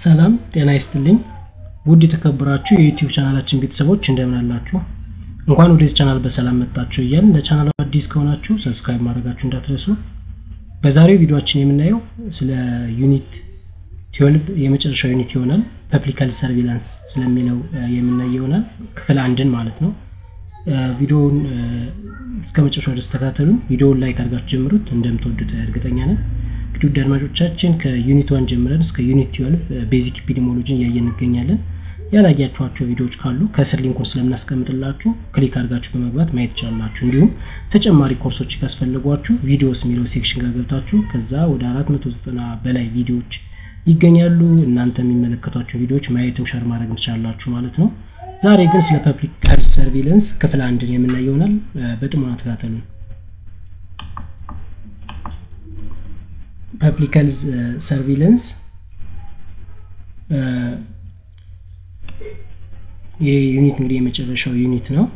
ሰላም ጤና ይስጥልኝ ውድ የተከበራችሁ የዩቲዩብ ቻናላችን ቤተሰቦች እንደምን አላችሁ እንኳን ወደዚህ ቻናል በሰላም መጣችሁ እያልን ለቻናሉ አዲስ ከሆናችሁ ሰብስክራይብ ማድረጋችሁ እንዳትረሱ በዛሬው ቪዲዮችን የምናየው ስለ ዩኒት ትዌልቭ የመጨረሻው ዩኒት ይሆናል ፐብሊካል ሰርቪላንስ ስለሚለው የምናይ ይሆናል ክፍል አንድን ማለት ነው ቪዲዮውን እስከ መጨረሻው ድረስ ተከታተሉን ቪዲዮውን ላይክ አድርጋችሁ ጀምሩት እንደምትወዱት እርግጠኛ ነን እንግዲህ ውድ አድማጮቻችን ከዩኒት ዋን ጀምረን እስከ ዩኒት ትዌልቭ ቤዚክ ኢፒዲሞሎጂን እያየን እንገኛለን ያላያችኋቸው ቪዲዮዎች ካሉ ከስር ሊንኩን ስለምናስቀምጥላችሁ ክሊክ አድርጋችሁ በመግባት ማየት ትችላላችሁ እንዲሁም ተጨማሪ ኮርሶች ካስፈልጓችሁ ቪዲዮስ የሚለው ሴክሽን ጋር ገብታችሁ ከዛ ወደ 490 በላይ ቪዲዮዎች ይገኛሉ እናንተ የሚመለከቷቸው ቪዲዮዎች ማየትም ሸር ማድረግ ትችላላችሁ ማለት ነው ዛሬ ግን ስለ ፐብሊክ ሄልት ሰርቪለንስ ክፍል አንድን የምናይ ይሆናል በጥሞና ተከታተሉ ፐብሊክ ሄልት ሰርቪለንስ ይህ ዩኒት እንግዲህ የመጨረሻው ዩኒት ነው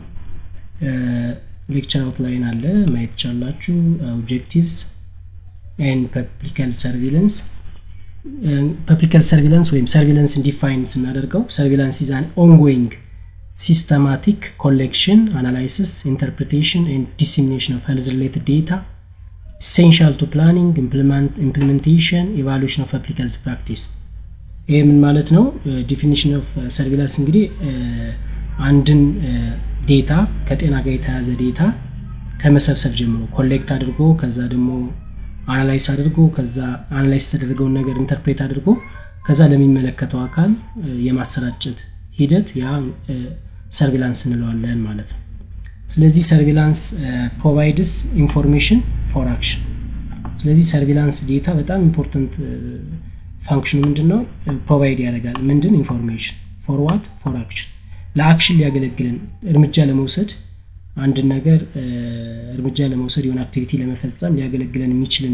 ሌክቸር አውትላይን አለ ማየት ቻላችሁ ኦብጀክቲቭስ ኤንድ ፐብሊክ ሄልት ሰርቪለንስ ፐብሊክ ሄልት ሰርቪለንስ ወይም ሰርቪለንስን ዲፋይን ስናደርገው ሰርቪላንስ ኢዝ አን ኦንጎይንግ ሲስተማቲክ ኮሌክሽን አናላይሲስ ኢንተርፕሪቴሽን ኤንድ ዲሲሚኔሽን ኦፍ ሄልዝ ሪሌትድ ዴታ ኢሴንሻል ቱ ፕላኒንግ ኢምፕሊሜንቴሽን ኢቫሉዌሽን ኦፍ ፐብሊክ ሄልት ፕራክቲስ ይህ ምን ማለት ነው ዲፊኒሽን ኦፍ ሰርቪላንስ እንግዲህ አንድን ዴታ ከጤና ጋር የተያዘ ዴታ ከመሰብሰብ ጀምሮ ኮሌክት አድርጎ ከዛ ደግሞ አናላይስ አድርጎ ከዛ አናላይስ የተደረገውን ነገር ኢንተርፕሬት አድርጎ ከዛ ለሚመለከተው አካል የማሰራጨት ሂደት ያ ሰርቪላንስ እንለዋለን ማለት ነው ስለዚህ ሰርቪላንስ ፕሮቫይድስ ኢንፎርሜሽን ፎር አክሽን ስለዚህ ሰርቪላንስ ዴታ በጣም ኢምፖርታንት ፋንክሽኑ ምንድን ነው ፕሮቫይድ ያደርጋል ምንድን ኢንፎርሜሽን ፎር ዋት ፎር አክሽን ለአክሽን ሊያገለግልን እርምጃ ለመውሰድ አንድን ነገር እርምጃ ለመውሰድ የሆነ አክቲቪቲ ለመፈጸም ሊያገለግለን የሚችልን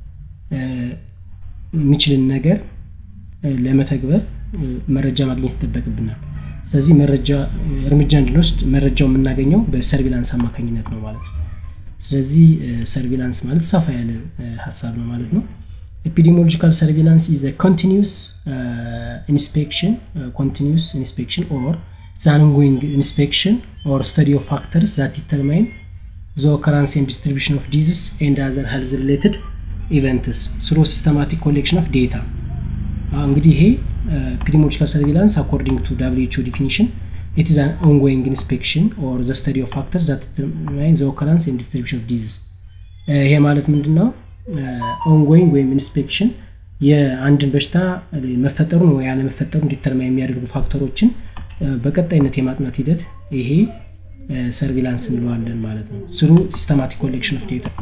የሚችልን ነገር ለመተግበር መረጃ ማግኘት ይጠበቅብናል ስለዚህ መረጃ እርምጃ እንድንወስድ መረጃው የምናገኘው በሰርቪላንስ አማካኝነት ነው ማለት ነው ስለዚህ ሰርቪላንስ ማለት ሰፋ ያለ ሀሳብ ነው ማለት ነው epidemiological surveillance is a continuous uh, inspection uh, continuous inspection or it's an ongoing inspection or study of factors that determine the occurrence and distribution of disease and other health related events through systematic collection of data እንግዲህ ይሄ epidemiological surveillance according to WHO definition it is an ongoing inspection or the study of factors that determine the occurrence and distribution of disease ይሄ ማለት ምንድን ነው ኦንጎይንግ ወይም ኢንስፔክሽን የአንድን በሽታ መፈጠሩን ወይ ያለመፈጠሩን ዲተርማ የሚያደርጉ ፋክተሮችን በቀጣይነት የማጥናት ሂደት ይሄ ሰርቪላንስ እንለዋለን ማለት ነው ስሩ ሲስተማቲክ ኮሌክሽን ኦፍ ዴታ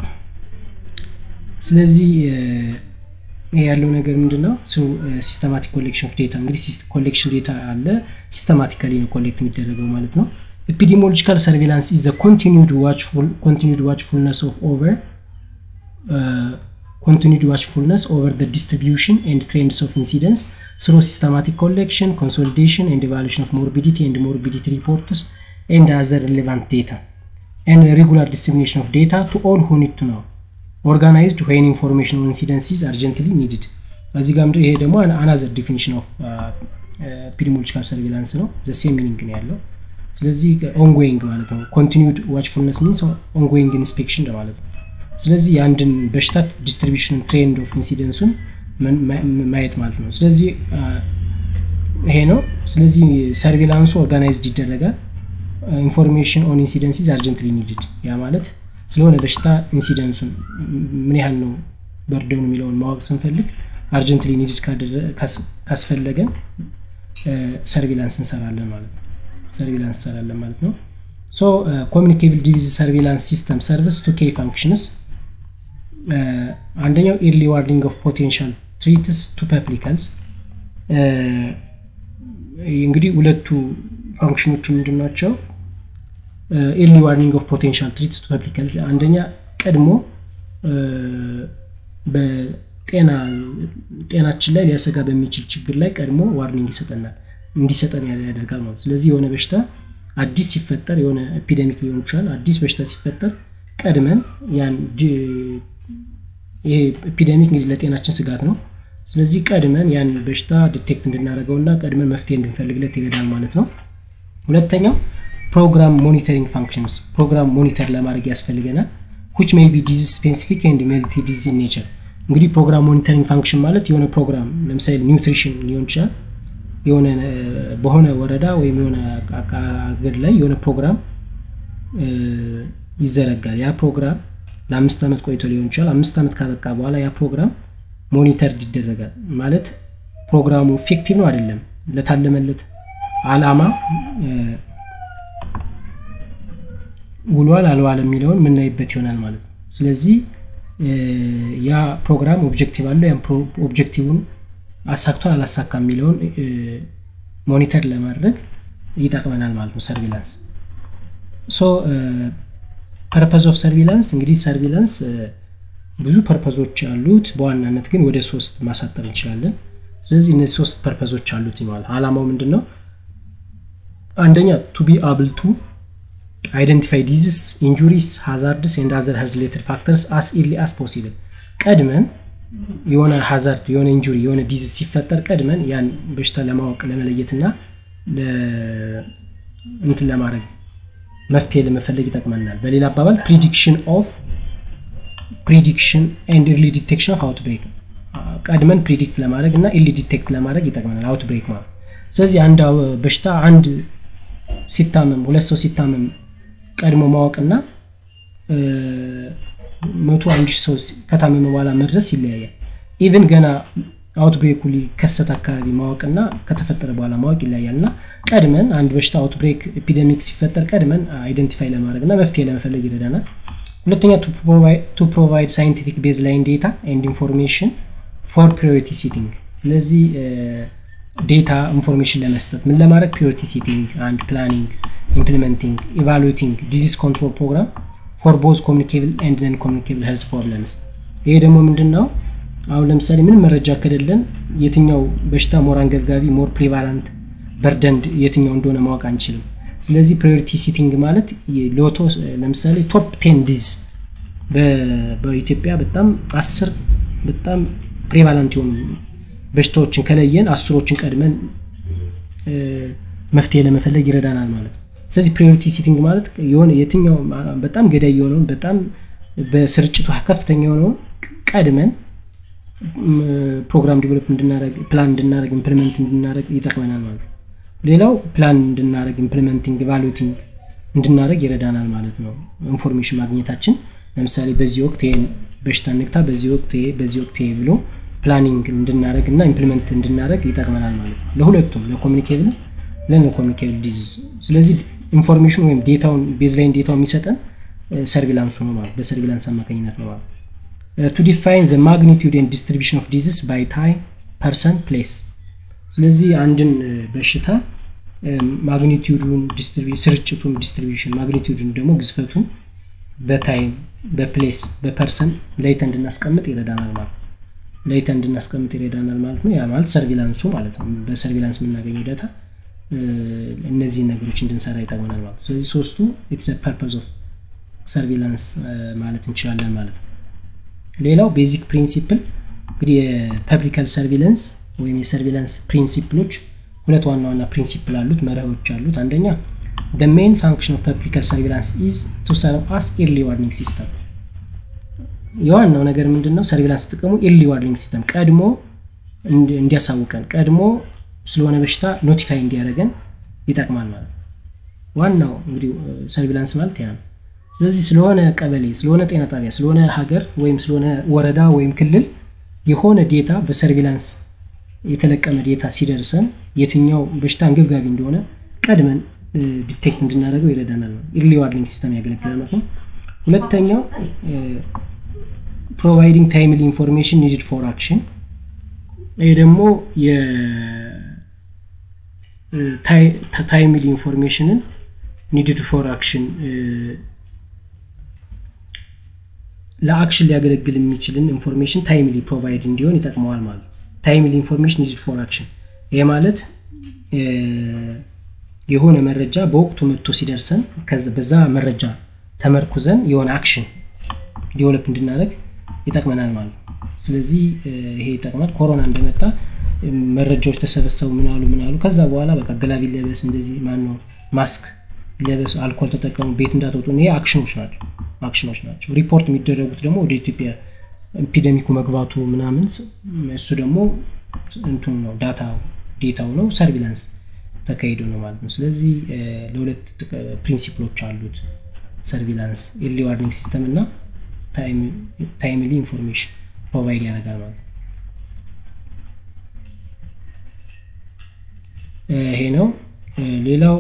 ስለዚህ ይሄ ያለው ነገር ምንድን ነው ስሩ ሲስተማቲክ ኮሌክሽን ኦፍ ዴታ እንግዲህ ኮሌክሽን ዴታ አለ ሲስተማቲካሊ ነው ኮሌክት የሚደረገው ማለት ነው ኤፒዲሞሎጂካል ሰርቪላንስ ኢዝ ኮንቲኒድ ዋችፉልነስ ኦፍ ኦቨር uh, continued watchfulness over the distribution and trends of incidence through systematic collection, consolidation, and evaluation of morbidity and morbidity reports and other relevant data, and regular dissemination of data to all who need to know, organized when information on incidence is urgently needed. በዚህ ጋር ይሄ ደግሞ አናዘር ዲፊኒሽን ኦፍ ፒዲሞሎጂካል ሰርቪላንስ ነው ዘሴም ሚኒንግ ነው ያለው ስለዚህ ኦንጎይንግ ማለት ነው ኮንቲኒድ ዋችፉልነስ ሚንስ ኦንጎይንግ ኢንስፔክሽን ማለት ነው ስለዚህ የአንድን በሽታ ዲስትሪቢሽን ትሬንድ ኦፍ ኢንሲደንሱን ማየት ማለት ነው ስለዚህ ይሄ ነው ስለዚህ ሰርቪላንሱ ኦርጋናይዝድ ይደረጋል ኢንፎርሜሽን ኦን ኢንሲደንሲዝ አርጀንትሊ ኒድድ ያ ማለት ስለሆነ በሽታ ኢንሲደንሱን ምን ያህል ነው በርደኑ የሚለውን ማወቅ ስንፈልግ አርጀንትሊ ኒድድ ካስፈለገን ሰርቪላንስ እንሰራለን ማለት ነው ሰርቪላንስ እንሰራለን ማለት ነው ሶ ኮሚኒኬብል ዲቪዝ ሰርቪላንስ ሲስተም ሰርቪስ ቱ ኬ ፋንክሽንስ አንደኛው ኢርሊ ዋርኒንግ ኦፍ ፖቴንሻል ትሪትስ ቱ ፐብሊክ ሄልዝ እንግዲህ ሁለቱ ፋንክሽኖቹ ምንድን ናቸው ኢርሊ ዋርኒንግ ኦፍ ፖቴንሻል ትሪትስ ቱ ፐብሊክ ሄልዝ አንደኛ ቀድሞ በጤና ጤናችን ላይ ሊያሰጋ በሚችል ችግር ላይ ቀድሞ ዋርኒንግ ይሰጠናል እንዲሰጠን ያደርጋል ማለት ስለዚህ የሆነ በሽታ አዲስ ሲፈጠር የሆነ ኤፒደሚክ ሊሆን ይችላል አዲስ በሽታ ሲፈጠር ቀድመን ያን ይሄ ኤፒደሚክ እንግዲህ ለጤናችን ስጋት ነው ስለዚህ ቀድመን ያን በሽታ ዲቴክት እንድናደርገውና ቀድመን መፍትሄ እንድንፈልግለት ይረዳል ማለት ነው። ሁለተኛው ፕሮግራም ሞኒተሪንግ ፋንክሽንስ ፕሮግራም ሞኒተር ለማድረግ ያስፈልገናል። which may be disease specific and multi disease in nature እንግዲህ ፕሮግራም ሞኒተሪንግ ፋንክሽን ማለት የሆነ ፕሮግራም ለምሳሌ ኒውትሪሽን ሊሆን ይችላል የሆነ በሆነ ወረዳ ወይም የሆነ አገር ላይ የሆነ ፕሮግራም ይዘረጋል ያ ፕሮግራም ለአምስት ዓመት ቆይቶ ሊሆን ይችላል አምስት ዓመት ካበቃ በኋላ ያ ፕሮግራም ሞኒተር ይደረጋል ማለት ፕሮግራሙ ኢፌክቲቭ ነው አይደለም ለታለመለት አላማ ውሏል አልዋል የሚለውን የምናይበት ይሆናል ማለት ነው ስለዚህ ያ ፕሮግራም ኦብጀክቲቭ አለው ያም ኦብጀክቲቭን አሳክቷል አላሳካ የሚለውን ሞኒተር ለማድረግ ይጠቅመናል ማለት ነው ሰርቪላንስ ሶ ፐርፐዝ ኦፍ ሰርቪላንስ እንግዲህ ሰርቪላንስ ብዙ ፐርፐዞች አሉት በዋናነት ግን ወደ ሶስት ማሳጠር እንችላለን ስለዚህ እነዚህ ሶስት ፐርፐዞች አሉት ይለዋል አላማው ምንድን ነው አንደኛ ቱ ቢ አብል ቱ አይደንቲፋይ ዲዚስ ኢንጁሪስ ሃዛርድስ ኤንድ አዘር ሄልዝ ሪሌትድ ፋክተርስ አስ ኢርሊ አስ ፖሲብል ቀድመን የሆነ ሃዛርድ የሆነ ኢንጁሪ የሆነ ዲዚዝ ሲፈጠር ቀድመን ያን በሽታ ለማወቅ ለመለየት ና እንትን ለማድረግ መፍትሄ ለመፈለግ ይጠቅመናል በሌላ አባባል ፕሪዲክሽን ኦፍ ፕሪዲክሽን ኤንድ ኢርሊ ዲቴክሽን ኦፍ አውትብሬክ ቀድመን ፕሪዲክት ለማድረግ እና ኢርሊ ዲቴክት ለማድረግ ይጠቅመናል አውትብሬክ ማለት ስለዚህ አንድ በሽታ አንድ ሲታመም ሁለት ሰው ሲታመም ቀድሞ ማወቅና መቶ አንድ ሺህ ሰው ከታመመ በኋላ መድረስ ይለያያል ኢቨን ገና አውትብሬኩ ሊከሰት አካባቢ ማወቅና ከተፈጠረ በኋላ ማወቅ ይለያያል እና ቀድመን አንድ በሽታ አውትብሬክ ኤፒደሚክ ሲፈጠር ቀድመን አይደንቲፋይ ለማድረግ እና መፍትሄ ለመፈለግ ይረዳናል ሁለተኛ ቱ ፕሮቫይድ ሳይንቲፊክ ቤዝ ላይን ዴታ ኤንድ ኢንፎርሜሽን ፎር ፕሪዮሪቲ ሲቲንግ ስለዚህ ዴታ ኢንፎርሜሽን ለመስጠት ምን ለማድረግ ፕሪዮሪቲ ሲቲንግ አንድ ፕላኒንግ ኢምፕሊመንቲንግ ኢቫሉዌቲንግ ዲዚዝ ኮንትሮል ፕሮግራም ፎር ቦዝ ኮሚኒኬብል ኤንድ ነን ኮሚኒኬብል ሄልዝ ፕሮብለምስ ይሄ ደግሞ ምንድን ነው አሁን ለምሳሌ ምንም መረጃ ከሌለን የትኛው በሽታ ሞር አንገብጋቢ ሞር ፕሪቫላንት በርደንድ የትኛው እንደሆነ ማወቅ አንችልም ስለዚህ ፕሪዮሪቲ ሲቲንግ ማለት ሎቶ ለምሳሌ ቶፕ ቴን ዲዝ በኢትዮጵያ በጣም አስር በጣም ፕሪቫላንት የሆኑ በሽታዎችን ከለየን አስሮችን ቀድመን መፍትሄ ለመፈለግ ይረዳናል ማለት ነው ስለዚህ ፕሪዮሪቲ ሲቲንግ ማለት የሆነ የትኛው በጣም ገዳይ የሆነውን በጣም በስርጭቱ ከፍተኛ የሆነውን ቀድመን ፕሮግራም ዲቨሎፕ እንድናደረግ ፕላን እንድናደረግ ኢምፕሊመንት እንድናደረግ ይጠቅመናል ማለት ነው ሌላው ፕላን እንድናደረግ ኢምፕሊመንቲንግ ቫሉቲንግ እንድናደረግ ይረዳናል ማለት ነው ኢንፎርሜሽን ማግኘታችን ለምሳሌ በዚህ ወቅት ይሄን በሽታ ንግታ በዚህ ወቅት ይሄ በዚህ ወቅት ይሄ ብሎ ፕላኒንግ እንድናደረግ እና ኢምፕሊመንት እንድናደረግ ይጠቅመናል ማለት ነው ለሁለቱም ለኮሚኒኬብል ለኮሚኒኬብል ዲዚዝ ስለዚህ ኢንፎርሜሽን ወይም ዴታውን ቤዝላይን ዴታው የሚሰጠን ሰርቪላንሱ ነው ማለት በሰርቪላንስ አማካኝነት ነው ማለት ቱ ዲፋይን ዘ ማግኒቱድ ኤንድ ዲስትሪቢሽን ኦፍ ዲዚዝ ባይ ታይም ፐርሰን ፕሌስ ስለዚህ አንድን በሽታ ማግኒቱዱን ስርጭቱን ዲስትሪቢሽን ማግኒቱዱን ደግሞ ግዝፈቱን በታይም በፕሌስ በፐርሰን ለይተ እንድናስቀምጥ ይረዳናል ማለት ለይተ እንድናስቀምጥ ይረዳናል ማለት ነው ያ ማለት ሰርቪላንሱ ማለት ነው በሰርቪላንስ የምናገኘው ዳታ እነዚህን ነገሮች እንድንሰራ ይጠቅመናል ማለት ነው ስለዚህ ሶስቱ ኢትስ ፐርፐዝ ኦፍ ሰርቪላንስ ማለት እንችላለን ማለት ነው ሌላው ቤዚክ ፕሪንሲፕል እንግዲህ የፐብሊካል ሰርቪለንስ ወይም የሰርቪላንስ ፕሪንሲፕሎች ሁለት ዋና ዋና ፕሪንሲፕል አሉት መርሆች አሉት አንደኛ the main function of publical surveillance is to serve as early warning system የዋናው ነገር ምንድን ነው ሰርቪላንስ ጥቅሙ ኤርሊ ዋርኒንግ ሲስተም ቀድሞ እንዲያሳውቀን ቀድሞ ስለሆነ በሽታ ኖቲፋይ እንዲያደረገን ይጠቅማል ማለት ነው ዋናው እንግዲህ ሰርቪላንስ ማለት ያ ነው ስለዚህ ስለሆነ ቀበሌ ስለሆነ ጤና ጣቢያ ስለሆነ ሀገር ወይም ስለሆነ ወረዳ ወይም ክልል የሆነ ዴታ በሰርቪላንስ የተለቀመ ዴታ ሲደርሰን የትኛው በሽታ አንገብጋቢ እንደሆነ ቀድመን ዲቴክት እንድናደርገው ይረዳናል ነው ኢርሊ ዋርኒንግ ሲስተም ያገለግላል ማለት ነው ሁለተኛው ፕሮቫይዲንግ ታይምሊ ኢንፎርሜሽን ኒድድ ፎር አክሽን ይህ ደግሞ ታይምሊ ኢንፎርሜሽንን ኒድድ ፎር አክሽን ለአክሽን ሊያገለግል የሚችልን ኢንፎርሜሽን ታይምሊ ፕሮቫይድ እንዲሆን ይጠቅመዋል ማለት ታይምሊ ኢንፎርሜሽን ኒድድ ፎር አክሽን ይህ ማለት የሆነ መረጃ በወቅቱ መጥቶ ሲደርሰን በዛ መረጃ ተመርኩዘን የሆነ አክሽን ዲቨሎፕ እንድናደረግ ይጠቅመናል ማለት ነው ስለዚህ ይሄ ይጠቅማል ኮሮና እንደመጣ መረጃዎች ተሰበሰቡ ምናሉ ምናሉ ከዛ በኋላ በቃ ግላብ ይለበስ እንደዚህ ማነው ማስክ ይለበስ አልኮል ተጠቀሙ ቤት እንዳትወጡ ይሄ አክሽኖች ናቸው አክሽኖች ናቸው ሪፖርት የሚደረጉት ደግሞ ወደ ኢትዮጵያ ኤፒደሚኩ መግባቱ ምናምን እሱ ደግሞ እንትኑ ነው ዳታ ዴታው ነው ሰርቪላንስ ተካሂዶ ነው ማለት ነው ስለዚህ ለሁለት ፕሪንሲፕሎች አሉት ሰርቪላንስ ኤርሊ ዋርኒንግ ሲስተም እና ታይምሊ ኢንፎርሜሽን ፕሮቫይድ ያደርጋል ማለት ነው ይሄ ነው ሌላው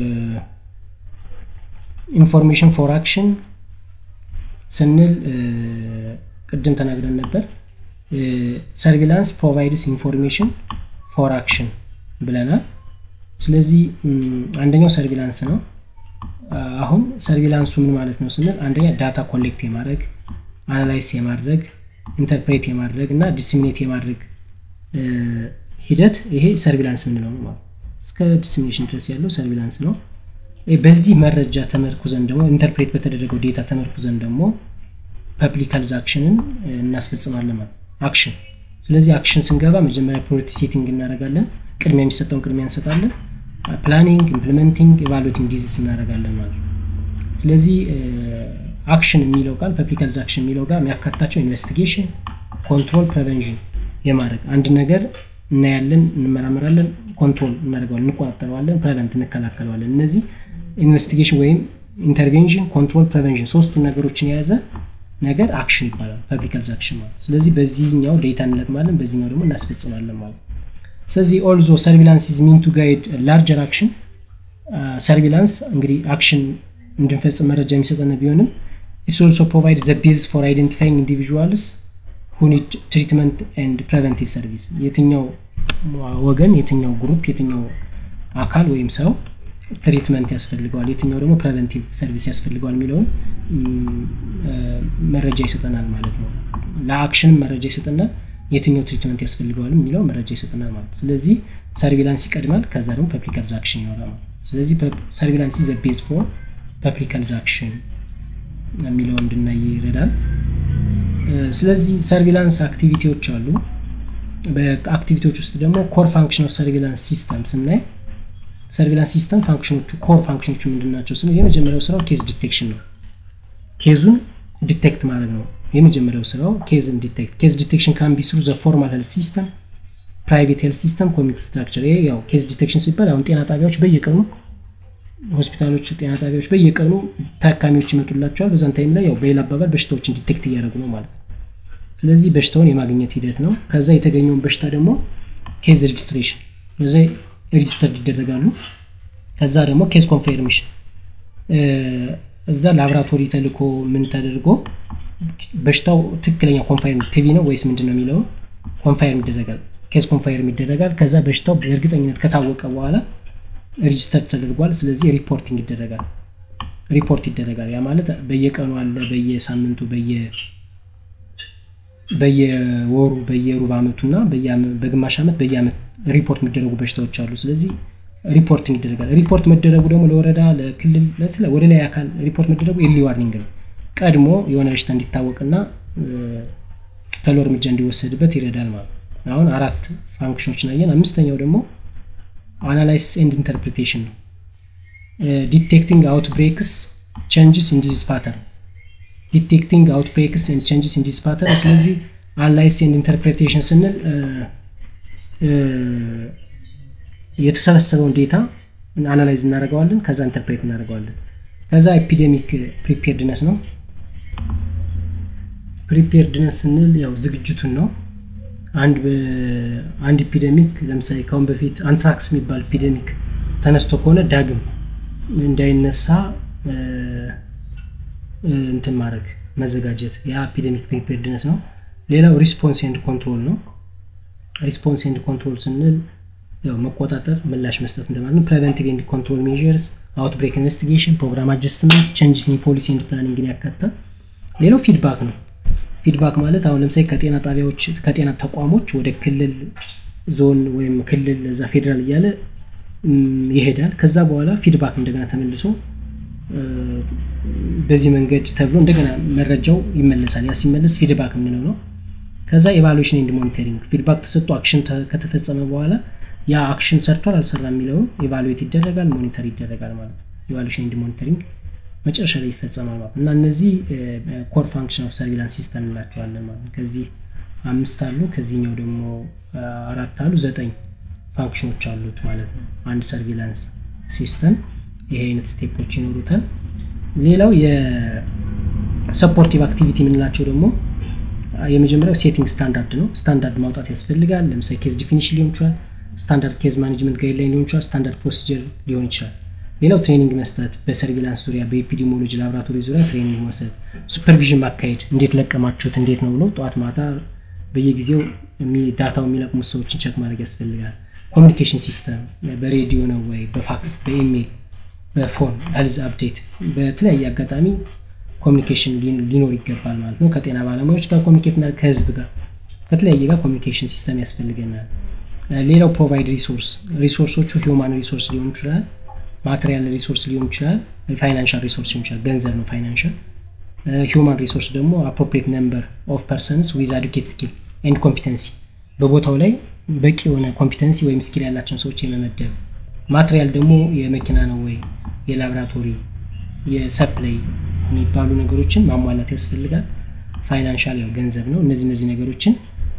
ኢንፎርሜሽን ፎር አክሽን ስንል ቅድም ተናግረን ነበር ሰርቪላንስ ፕሮቫይድስ ኢንፎርሜሽን ፎር አክሽን ብለናል ስለዚህ አንደኛው ሰርቪላንስ ነው አሁን ሰርቪላንሱ ምን ማለት ነው ስንል አንደኛ ዳታ ኮሌክት የማድረግ አናላይስ የማድረግ ኢንተርፕሬት የማድረግ እና ዲስሚኔት የማድረግ ሂደት ይሄ ሰርቪላንስ ምንለው ነው ማለት እስከ ዲስሚኔሽን ድረስ ያለው ሰርቪላንስ ነው በዚህ መረጃ ተመርኩዘን ደግሞ ኢንተርፕሬት በተደረገው ዴታ ተመርኩዘን ደግሞ ፐብሊክ ሄልዝ አክሽንን እናስፈጽማለን ማለት አክሽን ስለዚህ አክሽን ስንገባ መጀመሪያ ፕሪዮሪቲ ሴቲንግ እናደረጋለን ቅድሚያ የሚሰጠውን ቅድሚያ እንሰጣለን ፕላኒንግ ኢምፕሊመንቲንግ ኢቫሉቲንግ ዲዚዝ እናደረጋለን ማለት ነው ስለዚህ አክሽን የሚለው ቃል ፐብሊክ ሄልዝ አክሽን የሚለው ጋር የሚያካታቸው ኢንቨስቲጌሽን ኮንትሮል ፕሬቨንሽን የማድረግ አንድ ነገር እናያለን እንመራመራለን ኮንትሮል እናደርገዋለን እንቆጣጠረዋለን ፕሬቨንት እንከላከለዋለን እነዚህ ኢንቨስቲጌሽን ወይም ኢንተርቬንሽን ኮንትሮል ፕሬቨንሽን ሶስቱን ነገሮችን የያዘ ነገር አክሽን ይባላል ፐብሊክ ሄልዝ አክሽን ማለት ስለዚህ በዚህኛው ዴታ እንለቅማለን በዚህኛው ደግሞ እናስፈጽማለን ማለት ስለዚህ ኦልዞ ሰርቪላንስ ኢዝ ሚን ቱ ጋይድ ላርጀር አክሽን ሰርቪላንስ እንግዲህ አክሽን እንድንፈጽም መረጃ የሚሰጠን ቢሆንም ኢትስ ኦልሶ ፕሮቫይድ ዘ ቤዝ ፎር አይደንቲፋይንግ ኢንዲቪዥዋልስ ሁኒድ ትሪትመንት ኤንድ ፕሬቨንቲቭ ሰርቪስ የትኛው ወገን የትኛው ግሩፕ የትኛው አካል ወይም ሰው ትሪትመንት ያስፈልገዋል የትኛው ደግሞ ፕሬቨንቲቭ ሰርቪስ ያስፈልገዋል የሚለውን መረጃ ይሰጠናል ማለት ነው ለአክሽንም መረጃ ይሰጠናል የትኛው ትሪትመንት ያስፈልገዋል የሚለው መረጃ ይሰጠናል ማለት ስለዚህ ሰርቪላንስ ይቀድማል ከዛ ደግሞ ፐብሊክ ሄልዝ አክሽን ይኖራል ማለት ስለዚህ ሰርቪላንስ ዘ ቤዝ ፎር ፐብሊክ ሄልዝ አክሽን የሚለው እንድናይ ይረዳል ስለዚህ ሰርቪላንስ አክቲቪቲዎች አሉ በአክቲቪቲዎች ውስጥ ደግሞ ኮር ፋንክሽን ኦፍ ሰርቪላንስ ሲስተም ስናይ ሰርቪላንስ ሲስተም ፋንክሽኖቹ ኮር ፋንክሽኖቹ ምንድን ናቸው ስለ የመጀመሪያው ስራው ኬዝ ዲቴክሽን ነው ኬዙን ዲቴክት ማድረግ ነው የመጀመሪያው ስራው ኬዝን ዲቴክት ኬዝ ዲቴክሽን ካን ቢ ስሩ ዘ ፎርማል ሄልት ሲስተም ፕራይቬት ሄልት ሲስተም ኮሚኒቲ ስትራክቸር ይሄ ያው ኬዝ ዲቴክሽን ሲባል አሁን ጤና ጣቢያዎች በየቀኑ ሆስፒታሎች ጤና ጣቢያዎች በየቀኑ ታካሚዎች ይመጡላቸዋል በዛን ታይም ላይ ያው በሌላ አባባል በሽታዎችን ዲቴክት እያደረጉ ነው ማለት ነው ስለዚህ በሽታውን የማግኘት ሂደት ነው ከዛ የተገኘውን በሽታ ደግሞ ኬዝ ሬጅስትሬሽን በዛ ሬጅስተር ይደረጋሉ ከዛ ደግሞ ኬዝ ኮንፌርሜሽን እዛ ላብራቶሪ ተልኮ ምን ተደርጎ በሽታው ትክክለኛ ኮንፋይርም ቲቪ ነው ወይስ ምንድን ነው የሚለው ኮንፋይርም ይደረጋል ኬዝ ኮንፋይርም ይደረጋል ከዛ በሽታው በእርግጠኝነት ከታወቀ በኋላ ሬጅስተር ተደርጓል ስለዚህ ሪፖርቲንግ ይደረጋል ሪፖርት ይደረጋል ያ ማለት በየቀኑ አለ በየሳምንቱ በየ በየወሩ በየሩብ አመቱ እና በግማሽ አመት በየአመት ሪፖርት የሚደረጉ በሽታዎች አሉ ስለዚህ ሪፖርቲንግ ይደረጋል ሪፖርት መደረጉ ደግሞ ለወረዳ ለክልል ወደ ላይ አካል ሪፖርት መደረጉ ኤርሊ ዋርኒንግ ነው ቀድሞ የሆነ በሽታ እንዲታወቅና ተሎ እርምጃ እንዲወሰድበት ይረዳል ማለት አሁን አራት ፋንክሽኖች ናየን አምስተኛው ደግሞ አናላይሲስ ኤንድ ኢንተርፕሪቴሽን ነው ዲቴክቲንግ አውትብሬክስ ቼንጅስ ኢን ዲዚዝ ፓተርን ዲቴክቲንግ አውትብሬክስ ኤንድ ቼንጅስ ኢን ዲዚዝ ፓተርን ስለዚህ አናላይሲስ ኤንድ ኢንተርፕሪቴሽን ስንል የተሰበሰበውን ዴታ አናላይዝ እናደርገዋለን ከዛ ኢንተርፕሬት እናደርገዋለን ከዛ ኤፒዴሚክ ፕሪፔርድነስ ነው ፕሪፔርድነስ ስንል ያው ዝግጅቱን ነው አንድ አንድ ኢፒደሚክ ለምሳሌ ካሁን በፊት አንትራክስ የሚባል ኢፒደሚክ ተነስቶ ከሆነ ዳግም እንዳይነሳ እንትን ማድረግ መዘጋጀት ያ ኢፒደሚክ ፕሪፔርድነስ ነው ሌላው ሪስፖንስ ኤንድ ኮንትሮል ነው ሪስፖንስ ኤንድ ኮንትሮል ስንል ያው መቆጣጠር ምላሽ መስጠት እንደማለት ነው ፕሬቨንቲቭ ኤንድ ኮንትሮል ሜዥርስ አውትብሬክ ኢንቨስቲጌሽን ፕሮግራም አጀስትመንት ቼንጅስ ኢን ፖሊሲ ኤንድ ፕላኒንግን ያካትታል ሌላው ፊድባክ ነው ፊድባክ ማለት አሁን ለምሳሌ ከጤና ጣቢያዎች ከጤና ተቋሞች ወደ ክልል ዞን ወይም ክልል እዛ ፌዴራል እያለ ይሄዳል ከዛ በኋላ ፊድባክ እንደገና ተመልሶ በዚህ መንገድ ተብሎ እንደገና መረጃው ይመለሳል ያ ሲመለስ ፊድባክ የምንለው ነው ከዛ ኤቫሉዌሽን ኤንድ ሞኒተሪንግ ፊድባክ ተሰጥቶ አክሽን ከተፈጸመ በኋላ ያ አክሽን ሰርቷል አልሰራ የሚለውን ኤቫሉዌት ይደረጋል ሞኒተር ይደረጋል ማለት ነው ኤቫሉዌሽን ኤንድ ሞኒተሪንግ መጨረሻ ላይ ይፈጸማል ማለት ነው እና እነዚህ ኮር ፋንክሽን ኦፍ ሰርቪላንስ ሲስተም እንላቸዋለን ማለት ነው ከዚህ አምስት አሉ ከዚህኛው ደግሞ አራት አሉ ዘጠኝ ፋንክሽኖች አሉት ማለት ነው አንድ ሰርቪላንስ ሲስተም ይሄ አይነት ስቴፖች ይኖሩታል ሌላው የሰፖርቲቭ አክቲቪቲ የምንላቸው ደግሞ የመጀመሪያው ሴቲንግ ስታንዳርድ ነው ስታንዳርድ ማውጣት ያስፈልጋል ለምሳሌ ኬዝ ዲፊኒሽን ሊሆን ይችላል ስታንዳርድ ኬዝ ማኔጅመንት ጋይድላይን ሊሆን ይችላል ስታንዳርድ ፕሮሲጀር ሊሆን ይችላል ሌላው ትሬኒንግ መስጠት በሰርቪላንስ ዙሪያ በኤፒዲሞሎጂ ላቦራቶሪ ዙሪያ ትሬኒንግ መውሰድ ሱፐርቪዥን ማካሄድ እንዴት ለቀማችሁት እንዴት ነው ብሎ ጠዋት ማታ በየጊዜው ዳታው የሚለቅሙት ሰዎችን ቸክ ማድረግ ያስፈልጋል ኮሚኒኬሽን ሲስተም በሬዲዮ ነው ወይ በፋክስ በኢሜል በፎን ሄልዝ አፕዴት በተለያየ አጋጣሚ ኮሚኒኬሽን ሊኖር ይገባል ማለት ነው ከጤና ባለሙያዎች ጋር ኮሚኒኬት ና ከህዝብ ጋር ከተለያየ ጋር ኮሚኒኬሽን ሲስተም ያስፈልገናል ሌላው ፕሮቫይድ ሪሶርስ ሪሶርሶቹ ሂውማን ሪሶርስ ሊሆን ይችላል ማቴሪያል ሪሶርስ ሊሆን ይችላል ፋይናንሻል ሪሶርስ ሊሆን ይችላል ገንዘብ ነው ፋይናንሻል ሂውማን ሪሶርስ ደግሞ አፕሮፕሪየት ነምበር ኦፍ ፐርሰንስ ዊዝ አዱኬት ስኪል ኤንድ ኮምፒተንሲ በቦታው ላይ በቂ የሆነ ኮምፒተንሲ ወይም ስኪል ያላቸውን ሰዎች የመመደብ ማቴሪያል ደግሞ የመኪና ነው ወይ የላቦራቶሪ የሰፕላይ የሚባሉ ነገሮችን ማሟላት ያስፈልጋል ፋይናንሻል ያው ገንዘብ ነው እነዚህ እነዚህ ነገሮችን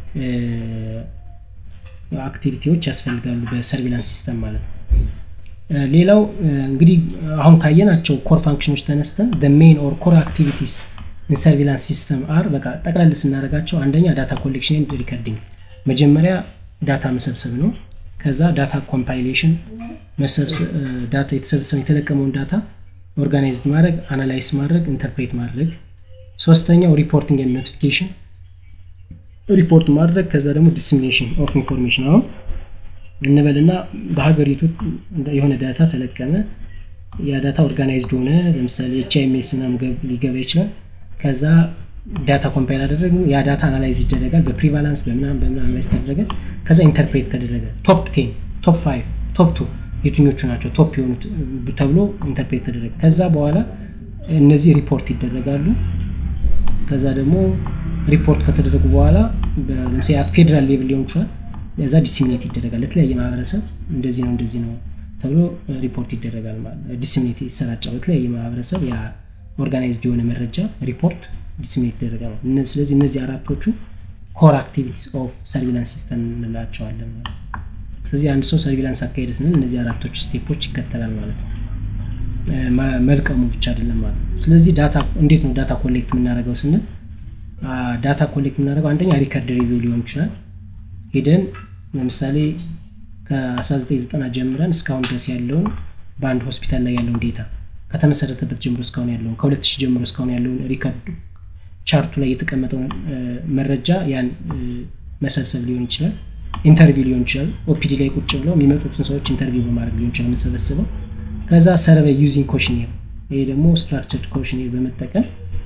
አክቲቪቲዎች ያስፈልጋሉ በሰርቪላንስ ሲስተም ማለት ነው ሌላው እንግዲህ አሁን ካየናቸው ኮር ፋንክሽኖች ተነስተን ሜን ኦር ኮር አክቲቪቲስ ሰርቪላንስ ሲስተም አር በቃ ጠቅላል ስናደረጋቸው አንደኛ ዳታ ኮሌክሽን ኤንድ ሪከርዲንግ መጀመሪያ ዳታ መሰብሰብ ነው ከዛ ዳታ ኮምፓይሌሽን ዳታ የተሰበሰበ የተለቀመውን ዳታ ኦርጋናይዝድ ማድረግ አናላይዝ ማድረግ ኢንተርፕሬት ማድረግ ሶስተኛው ሪፖርቲንግ ኤንድ ኖቲፊኬሽን ሪፖርት ማድረግ ከዛ ደግሞ ዲስሚኔሽን ኦፍ ኢንፎርሜሽን አሁን እንበልና በሀገሪቱ የሆነ ዳታ ተለቀመ ያ ዳታ ኦርጋናይዝድ ሆነ ለምሳሌ ኤች አይኤምኤስ ምናምን ሊገባ ይችላል ከዛ ዳታ ኮምፓይል አደረግ ያ ዳታ አናላይዝ ይደረጋል በፕሪቫላንስ በምናም በምና አናላይዝ ተደረገ ከዛ ኢንተርፕሬት ከደረገ ቶፕ ቴን ቶፕ ፋይቭ ቶፕ ቱ የትኞቹ ናቸው ቶፕ የሆኑት ተብሎ ኢንተርፕሬት ተደረገ ከዛ በኋላ እነዚህ ሪፖርት ይደረጋሉ ከዛ ደግሞ ሪፖርት ከተደረጉ በኋላ ለምሳሌ ፌዴራል ሌቭል ሊሆን ይችላል ለዛ ዲስሚኔት ይደረጋል ለተለያየ ማህበረሰብ እንደዚህ ነው እንደዚህ ነው ተብሎ ሪፖርት ይደረጋል ዲስሚኔት ይሰራጫል ለተለያየ ማህበረሰብ ያ ኦርጋናይዝድ የሆነ መረጃ ሪፖርት ዲስሚኔት ይደረጋል ስለዚህ እነዚህ አራቶቹ ኮር አክቲቪቲስ ኦፍ ሰርቪላንስ ሲስተም እንላቸዋለን ስለዚህ አንድ ሰው ሰርቪላንስ አካሄደ ስንል እነዚህ አራቶቹ ስቴፖች ይከተላል ማለት ነው መልቀሙ ብቻ አይደለም ማለት ነው ስለዚህ ዳታ እንዴት ነው ዳታ ኮሌክት የምናደርገው ስንል ዳታ ኮሌክት የምናደርገው አንደኛ ሪከርድ ሪቪው ሊሆን ይችላል ሄደን ለምሳሌ ከ1990 ጀምረን እስካሁን ድረስ ያለውን በአንድ ሆስፒታል ላይ ያለውን ዴታ ከተመሰረተበት ጀምሮ እስካሁን ያለውን ከ2000 ጀምሮ እስካሁን ያለውን ሪከርድ ቻርቱ ላይ የተቀመጠውን መረጃ ያን መሰብሰብ ሊሆን ይችላል ኢንተርቪው ሊሆን ይችላል ኦፒዲ ላይ ቁጭ ብለው የሚመጡትን ሰዎች ኢንተርቪው በማድረግ ሊሆን ይችላል የምሰበስበው ከዛ ሰርቬይ ዩዚንግ ኮሽኔር ይሄ ደግሞ ስትራክቸርድ ኮሽኔር በመጠቀም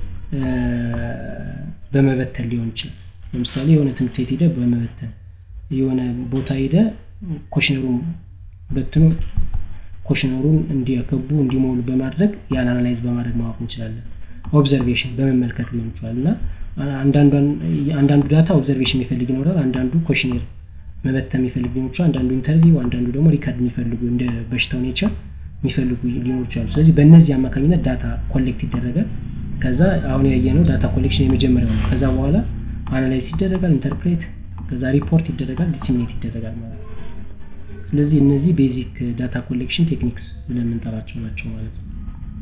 በመበተን ሊሆን ይችላል ለምሳሌ የሆነ ትምህርት ቤት ሄደ በመበተን የሆነ ቦታ ሄደ ኮሽነሩን በትኖ ኮሽነሩን እንዲያከቡ እንዲሞሉ በማድረግ ያን አናላይዝ በማድረግ ማወቅ እንችላለን ኦብዘርቬሽን በመመልከት ሊሆን ይችላል እና አንዳንዱ ዳታ ኦብዘርቬሽን የሚፈልግ ይኖራል አንዳንዱ ኮሽኔር መበተን የሚፈልግ ሊሆን ይችላል አንዳንዱ ኢንተርቪው አንዳንዱ ደግሞ ሪካርድ የሚፈልጉ እንደ በሽታው ኔቸር የሚፈልጉ ሊኖሩ ይችላሉ ስለዚህ በእነዚህ አማካኝነት ዳታ ኮሌክት ይደረጋል ከዛ አሁን ያየነው ዳታ ኮሌክሽን የመጀመሪያው ነው ከዛ በኋላ አናላይዝ ይደረጋል ኢንተርፕሬት ከዛ ሪፖርት ይደረጋል ዲሲሚኔት ይደረጋል ማለት ነው ስለዚህ እነዚህ ቤዚክ ዳታ ኮሌክሽን ቴክኒክስ ብለን የምንጠራቸው ናቸው ማለት ነው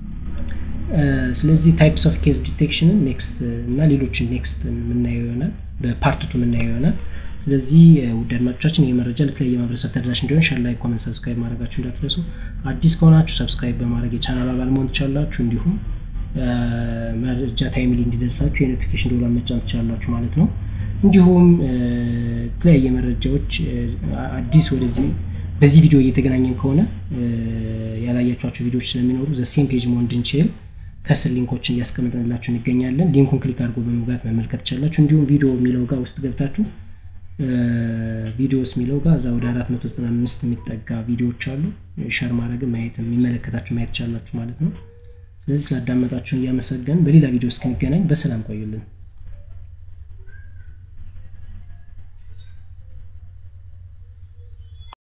ስለዚህ ታይፕስ ኦፍ ኬዝ ዲቴክሽንን ኔክስት እና ሌሎችን ኔክስት የምናየው ይሆናል በፓርትቱ የምናየው ይሆናል ስለዚህ ውድ አድማጮቻችን ይህ መረጃ ለተለያየ ማህበረሰብ ተደራሽ እንዲሆን ሸር ላይ ኮመንት ሰብስክራይብ ማድረጋችሁ እንዳትረሱ አዲስ ከሆናችሁ ሰብስክራይብ በማድረግ የቻናል አባል መሆን ትችላላችሁ እንዲሁም መረጃ ታይምሊ እንዲደርሳችሁ የኖቲፊኬሽን ደውሏን መጫን ትችላላችሁ ማለት ነው እንዲሁም የተለያየ መረጃዎች አዲስ ወደዚህ በዚህ ቪዲዮ እየተገናኘን ከሆነ ያላያቸኋቸው ቪዲዮዎች ስለሚኖሩ ዘሴም ፔጅ መሆን እንድንችል ከስር ሊንኮችን እያስቀመጥንላችሁ እንገኛለን ሊንኩን ክሊክ አድርጎ በመግባት መመልከት ትችላላችሁ እንዲሁም ቪዲዮ የሚለው ጋር ውስጥ ገብታችሁ ቪዲዮስ የሚለው ጋር እዛ ወደ 495 የሚጠጋ ቪዲዮዎች አሉ ሸር ማድረግ ማየት የሚመለከታችሁ ማየት ቻላችሁ ማለት ነው ስለዚህ ስላዳመጣችሁን እያመሰገን በሌላ ቪዲዮ እስክንገናኝ በሰላም ቆዩልን